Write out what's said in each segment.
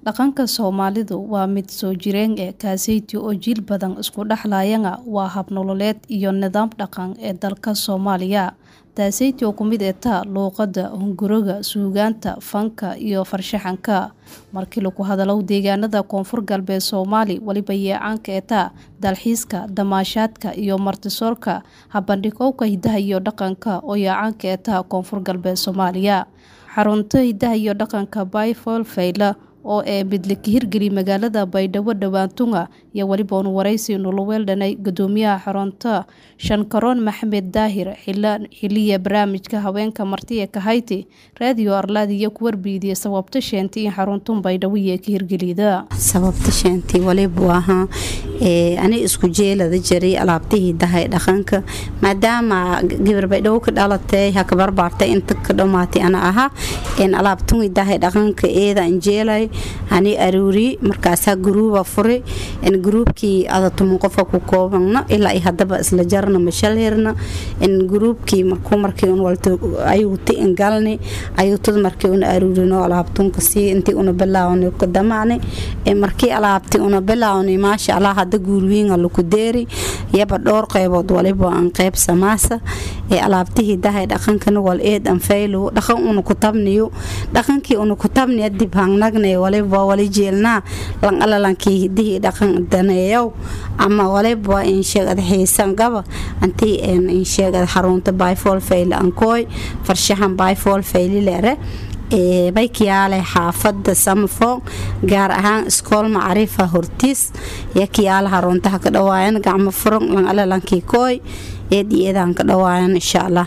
Dhaqanka Soomaalidu waa mid soo jireen ah kaaseysi oo jiil badan isku dhaxlayana waa hab nololeed iyo nidaam dhaqan ee dalka Soomaaliya taaseysi oo kumid eta luuqada hunguriga suugaanta fanka iyo farshaxanka markii lagu hadalo deegaanada koonfur galbeed Soomaali waliba yeecaanka eta dalxiiska damaashaadka iyo martisoorka habandhigowka hidaha iyo dhaqanka oo yeecaanka eta koonfur galbeed Soomaaliya xarunta hidaha iyo dhaqanka Bayfol Fayla oo ee midlika hirgeli magaalada Baydhabo dhawaantunga iyo waliba unu waraysi nuluweeldhanay gudoomiyaha xarunta Shankaroon Maxamed Daahir xiliya barnaamijka haweenka marti ee Kahayti raadiyo Arladi iyo ku warbiidiyay sababta sheentay in xaruntun Baydhabo iyo ka hirgelida sababta sheentay waliba ahaa ee ani isku jeelada jiray alaabtihii dahay dhaqanka maadaama gabar Baydhabo ka dhalatay ha ka barbaartay inta ka dhamaatay ana ahaa in alaabtun dahay dhaqanka eeda anjeelay ani aruuri markaasaa guruuba furay in guruubkii adatumun qofa ku koobana ilaa ay hadaba isla jarna mashalherna in guruubkii markuu markii un walto ayuuti in galni ayuutad markii una aruurino alaabtunka sii intii una bilaawni ka damaani markii alaabtii una bilaawni maasha allah hadda guurwiinga laku deeri yaba dhowr qaybood waliba aan qayb samaasa ee alaabtihii dahay dhaqankana wal eed an faylo dhaqan una ku tabniyo dhaqankii una ku tabniya dib hangnagnay waliba wali jeelnaa lan alalankii hidihii dhaqan daneeyow ama waliba insheegad xiisan gaba antii insheegad xarunta bayfol fayle ankooy farshaxan bayfol fayle leere baykiyaale xaafada samafon gaar ahaan iskool macrifa hortiis yakiyaala haruntaha ka dhawaayan gacmo furan lan alalankii kooy eed iyadaan ka dhawaayan insha allah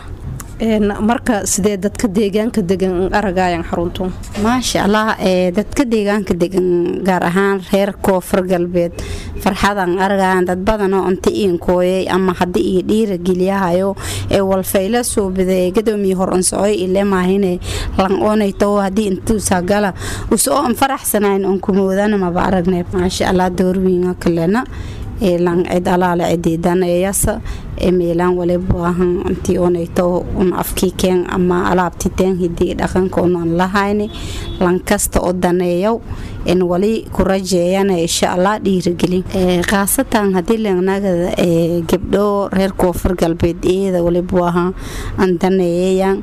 marka sidee dadka deegaanka degan aragayan xaruntu maasha allah dadka deegaanka degan gaar ahaan reer koonfur galbeed farxadan aragayan dad badanoo inta iinkooyay ama hadii ii dhiira geliyahayo ee walfayla suubiday gadoomiye hor unsocoy ilemaahine lan oonayto hadii intuusagala usoo an faraxsanayn on kumoodana maba aragnay maasha allah doorwiinga kalena lan cid alaale cidiidaneeyasa meelaan waliba ahan intii onayto un afkii keen ama alaabti teen hidii dhaqanka unan lahayni lan kasta oo daneeyow in wali ku rajeeyana insha allah dhiirigelin khaasatan hadii lenagada gabdho reer koonfur galbeed iyada waliba ahaa an daneeyayan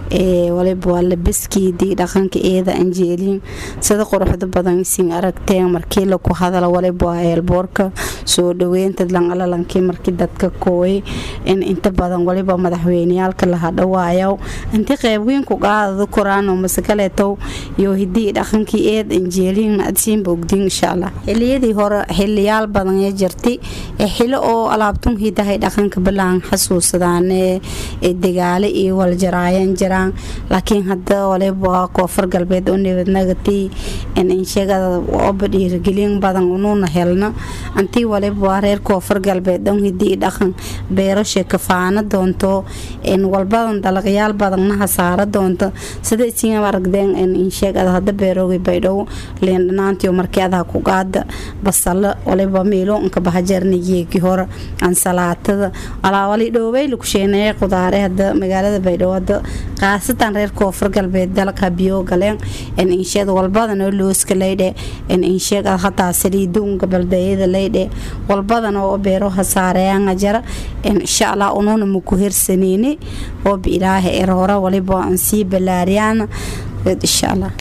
waliba waa labaskiidii dhaqanka eeda anjeeliin sida quruxda badan isin aragteen markii laku hadala waliba waa eelboorka soo dhaweynta lanalalankii markii dadka kooyay in inta badan waliba madaxweyneyaalka laha dhawaayo intii qeybweynku qaadada koraano masakaleetow iyo hidii dhaqankii eed anjeeliin adsiinba ogdiin insha allah xiliyadii hore xiliyaal badan ee jirtay xilo oo alaabtun hidahay dhaqanka bilaan xasuusadaane degaale iyo waljaraayan jiraan laakiin hada waliba koonfur galbeed oo nabadnagatii insheegada oba dhiirigelin badan unuuna helna antii waliba reer koonfur galbeed dhan hidii dhaqan beerasha kafaana doonto walbadan dalaqyaal badanna hasaara doonto sida isin aragdeen insheegada hada beeroogi baydhow leendhanaantiyo markii adaha ku qaada basalo waliba meelo inka bahajarniyeegi hore ansalaatada alaawali dhoobay lakusheeneeye qudaare hada magaalada baydhow hada khaasatan reer koonfur galbeed dalka biyo galeen insheed walbadan oo looska leydhe insheeg hataa saliiduunka baldayada leydhe walbadan oo beero hasaareyaanga jara insha allah unuuna maku hersaneyni oo biilaaha er hore waliba aan sii balaariyaan insha allah